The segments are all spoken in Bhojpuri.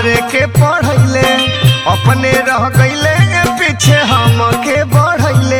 हमरे के पढ़ैले अपने रह गईले पीछे हमके बढ़ैले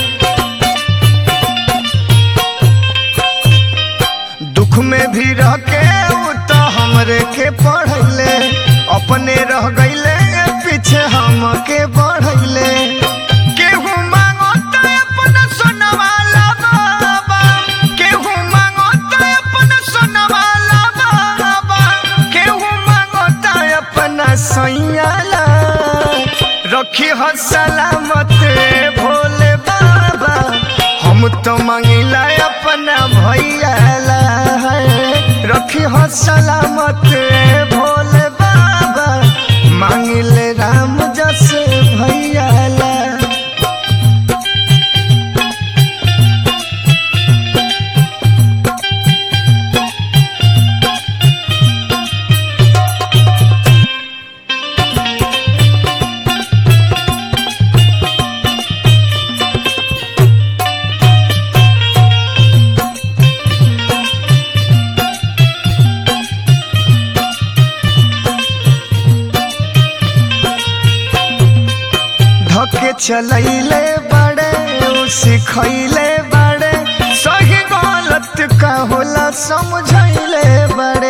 दुख में भी रह के उ तो हमरे के पढ़ैले अपने रह गईले पीछे हमके बढ़ैले केहू मांगो तो अपना सोनवाला बाबा केहू मांगो तो अपना सोनवाला बाबा केहू मांगो तो अपना सैयाला रखी हो सलामत भोले बाबा हम तो मांगिला अपना भैयाला रखी हो सलामत भोले बाबा मांगिले राम जस भैयाला धके चलैले बड़े उ सिखैले बड़े सही गलत का होला समझैले बड़े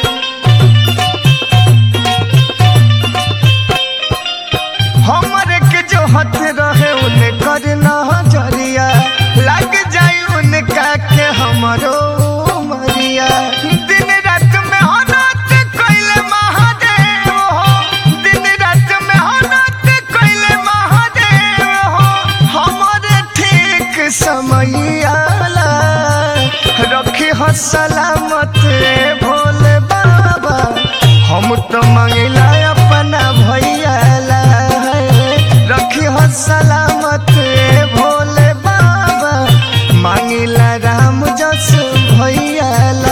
हमरे के जो हथ रहे उन्हें कर नजरिया लग जाई उनका के हमरो मरिया दिन रात में हनत कइले महादेव हो दिन रात में हनत कइले महादेव हो हमरे ठीक समय आला रखी हो सलामत भोले बाबा हम तो मंगिला अपना भैयाला रखी हो सलामत भोले बाबा मांगिला राम जस भैयाला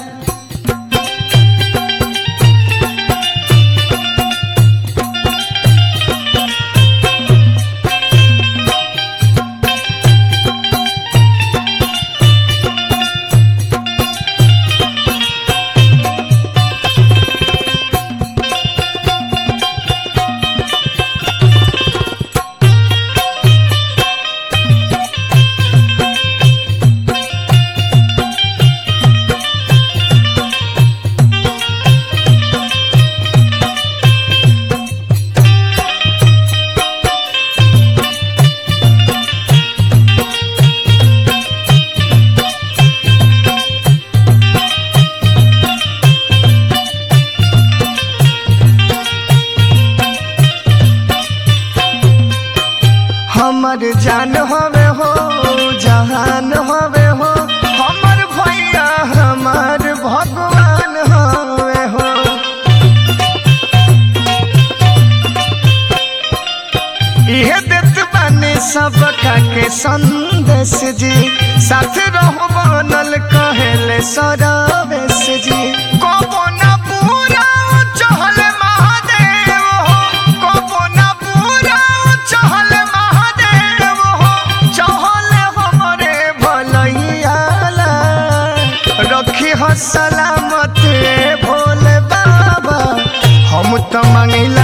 हमर जान हवे हो जहान हवे हो हमर भैया हमार भगवान हवे हो इहे देत बानी सबका के संदेश जी साथ रहो बनल कहेले सरवेश जी कबो ना पूरा चहल महादेव हो कबो ना पूरा चहल महादेव हो चहल हमरे भलैयाला रखी हो सलामत भोले बाबा हम तो मांगिला